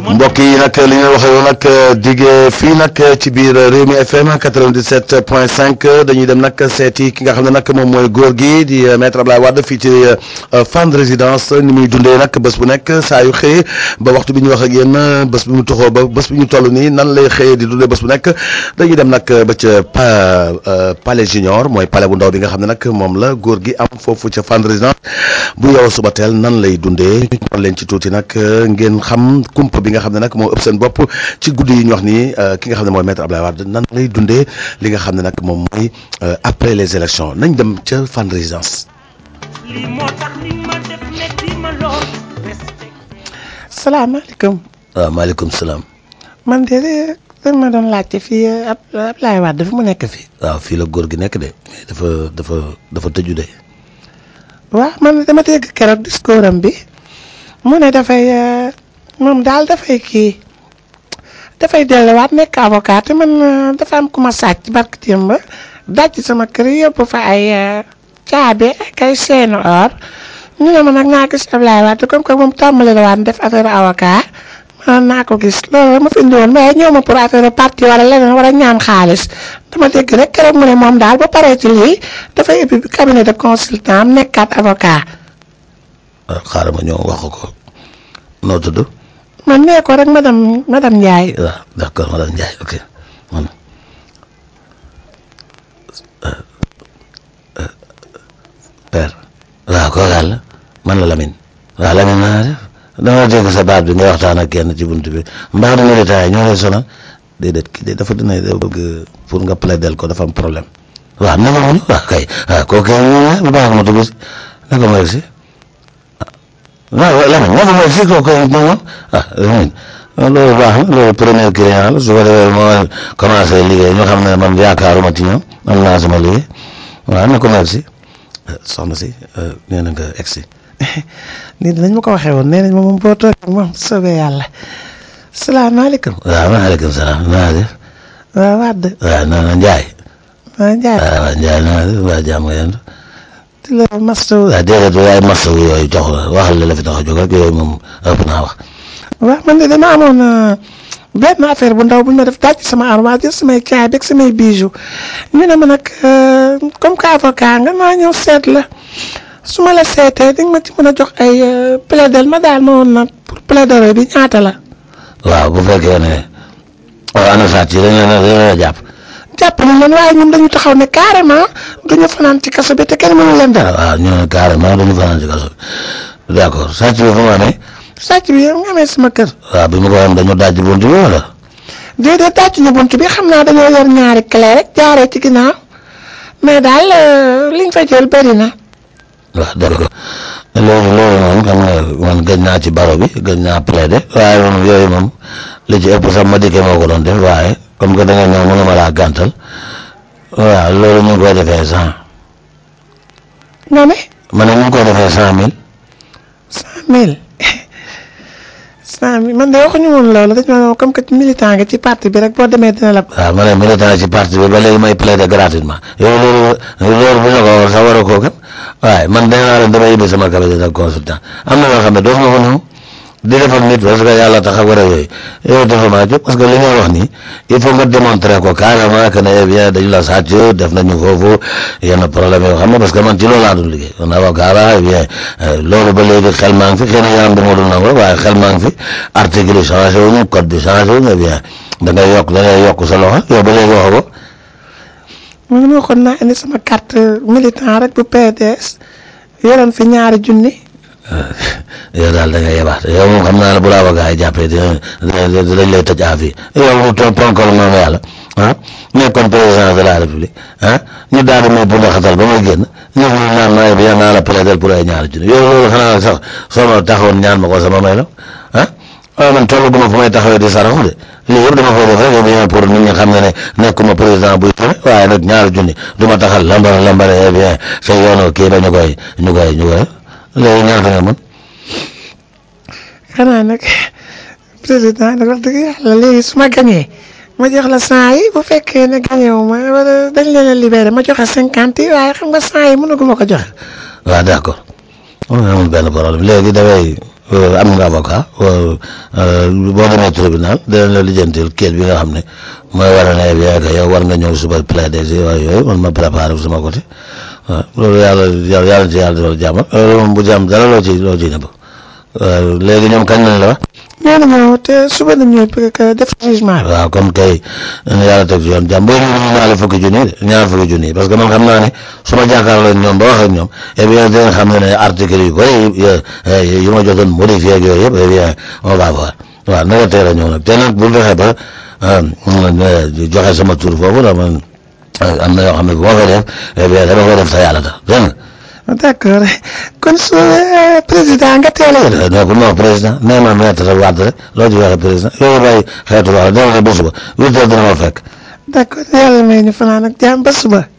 mbokk yi nag li ñu waxee woon nag digee fii nag ci biir Rewmi FM 97 point 5 dañuy dem nag seeti ki nga xam ne nag moom mooy góor gi di maître Abdoulaye Wade fii ci Fann Résidence ni muy dundee nag bés bu nekk saa yu xëyee ba waxtu bi ñu wax ak yéen bés bi mu toxoo ba bés bi ñu toll nii nan lay xëyee di dundee bés bu nekk dañuy dem nag ba ca palais junior mooy palais bu ndaw bi nga xam ne nag moom la góor gi am foofu ca Fann Résidence bu yow suba teel nan lay dundee ñu leen ci tuuti nag ngeen xam kumpa bi nga xam ne nag moo ëpp seen bopp ci guddi yi ñu wax nii ki nga xam ne mooy maître Abdoulaye Wade nan lay dundee li nga xam ne nag moom mooy après les élections nañ dem ca Fann Résidence. salaamaaleykum. waaw maaleykum salaam. man de dañ ma doon laajte fii Abdoulaye Wade dafa mu nekk fii. waaw fii la góor gi nekk de mais dafa dafa dafa tëju de. waaw man dama dégg keroog discours am bi mu ne dafay moom daal dafay kii dafay delluwaat nekk avocat te man dafa am ku ma sàcc barke démb daj sama kër yóbbu fa ay caabi ak ay seenu or ñu ne ma nag naa gis Abdoulaye Wade comme que moom tàmbali la waat def affaire avocat man naa ko gis loolu ma fi indi woon mais ñëw ma pour affaire parti wala leneen wala ñaan xaalis dama dégg rek keroog mu ne moom daal ba paree ci lii dafay ubbi cabinet de consultant am nekkaat avocat. waaw xaaral ma ñëw wax ko noo tudd. man nee ko rek madame madame Ndiaye. waaw d'accord madame Ndiaye ok man père. waaw kooku àll man la Lamine. waaw Lamine naa def dama dégg sa baat bi nga waxtaan ak kenn ci buntu bi mbaa du militant yi ñoo lay sonal déedéet kii de dafa dina da bëgg pour nga plaider ko dafa am problème. waaw na ma mun waaw kay waaw kooku bu baax ma dugg si na ko may si waaw Lamine na ko may si kooku moom ah Lamine loolu baax na loolu premier client la su ko defee moo commencé liggéey ñu xam ne man yaakaaruma ci ñoom am naa sama liggéey waaw na ko may si soxna si nee na nga egg si. nii dinañ ma ko waxee woon nee nañ ma moom boo toogee moom soobee yàlla salaamaaleykum. waaw maaleykum salaam naa def. waaw Wade. waaw non non Ndiaye. waaw Ndiaye. waaw Ndiaye naa def waa jàmm nga yendu. di la mastaw. waaw déedéet waaye mastaw yooyu jox la waxal la la fi tax a jóg rek yooyu moom ëpp naa wax. waaw man de dama amoon benn affaire bu ndaw bu ñu ma def daaj sama armoire jël samay caay beeg samay bijoux ñu ne ma nag comme que avocat nga maa ñëw seet la. su ma la seetee di nga ma ci mën a jox ay plaidel ma daal ma woon na pour plaidoyer bi ñaata la. waaw bu fekkee ne waaw ana sàcc yi dañu la dañu la jàpp. jàpp nañ leen waaye ñun dañu taxaw ne carrément duñu fanaan ci kaso bi te kenn mënu leen dara. waaw ñu ne carrément duñu fanaan ci kaso bi d'accord sàcc bi fu mu amee. sàcc bi yow nga amee sama kër. waaw bi mu ko am dañu daj bunt bi wala. déedéet daj ñu bunt bi xam naa dañoo yor ñaari clé rek jaaree ci ginnaaw mais daal liñ fa jël bëri na. waaw d'accord loolu loolu moom xam nga man gëj naa ci baro bi gëj naa plaider waaye moom yooyu moom li ci ëpp sax ma dikkee moo ko doon def waaye comme que da nga ñëw mënuma laa gàntal waaw loolu ñu ngi koy defee cent. nga ne. ma ne ñu ngi koy defee cent mille. cent mille cent mille man de waxuñu woon loolu dañu ma comme que militant nga ci parti bi rek boo demee dina la. waaw ma ne militant ci parti bi ba léegi may plaider gratuitement yow loolu loolu bu ñu ko war sax war a koo kat waaye man nee naa leen damay yóbbu sama cabinet de consultant am na yoo xam ne doo ma ko ñëw di defal nit parce que yàlla tax ak war a yooyu yow dafa maa jóg parce que li nga wax nii il faut nga démontrer ko carrément que ne eh bien dañu la sàcc def nañu foofu yenn problème yoo xam ne parce que man ci loolu laa doon liggéey man avocat la eh bien loolu ba léegi xel maa ngi fi xëy na yaa ngi dul nangu waaye xel maa ngi fi article yi changé wuñu code bi changé wuñu eh bien da ngay yokk da ngay yokk sa loxo yow ba léegi waxoo ko. man ma waxoon naa indi sama carte militant rek bu PDS yoroon fi ñaari junni. yow daal da nga yebaat yow moom xam naa ne bu la avocat yi jàppee dinañ dinañ lay tëj à vie yow mu toog ponkal moom yàlla ah nekkoon président de la république ah ñu daal di may bu xatal ba may génn ñëw ñu naan ma bi naa la plaider pour ay ñaari junni yow loolu xanaa sax soo ma taxawoon ñaan ma ko sama may la ah waaw man toll gu ma fu may taxawee di saraxu de lii yëpp dama koy def rek bien pour nit ñi xam ne ne nekkuma président buy tere waaye nag ñaari junni du ma taxal lambar lambar eh bien sa yoonu kii ba ñu koy ñu koy ñu koy léegi ñaata nga mën. xanaa nag président nag wax dëgg yàlla léegi su ma gañee ma jox la cent yi bu fekkee ne gañe wu ma wala dañ leen a libéré ma joxe cinquante yi waaye xam nga cent yi mënaguma ko joxe. waaw d'accord amul benn problème léegi dafay am nga avocat boo demee tribunal dinañ la lijjantil kayit bi nga xam ne mooy war a ne bien que yow war nga ñëw suba plaider si waaye yooyu man ma préparé fu sama côté waaw loolu yàlla yàlla yàlla ci yàlla defal jàmm loolu moom bu jàmm dara loo ci loo ciy nëbb léegi ñoom kañ lañ la wax. nee nañu te suba nañu def jugement bi. waaw comme kay yàlla teg ci yoon jàmm boo ñëwee ñaari fukki junni de ñaar fukki junni parce que man xam naa ne su ma jàkkaarloo ñoom ba wax ak ñoom et bien dinañ xam ne ne article yu bëri yu ma jotoon modifié ak yooyu yëpp et bien on va voir waaw na nga teel a ñëw nag te nag bu fexe ba joxe sama tur foofu da man am na yoo xam ne bu ma koy def et bien dama koy def sa yàlla tax dégg nga. d'accord kon su président nga teel a. non non président nee ma maître Wade rek loo ci waxee président yow bàyyi xeetu wax dama ne ba suba huit heures dina ma fekk. d'accord yàlla may ñu fanaan ak jàmm ba suba.